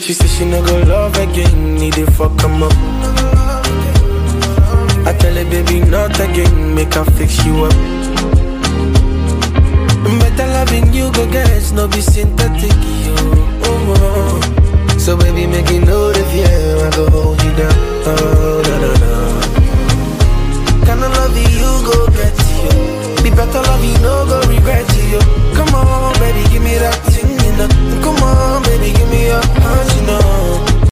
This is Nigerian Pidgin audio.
She said she no go love again, need to fuck him up. I tell her, baby, not again, make her fix you up. Better loving you, go guys, no be synthetic, yo. Oh, oh. So baby, make it know the fear, I go hold you down. Oh, no, no, no. Kind of love you, go get you.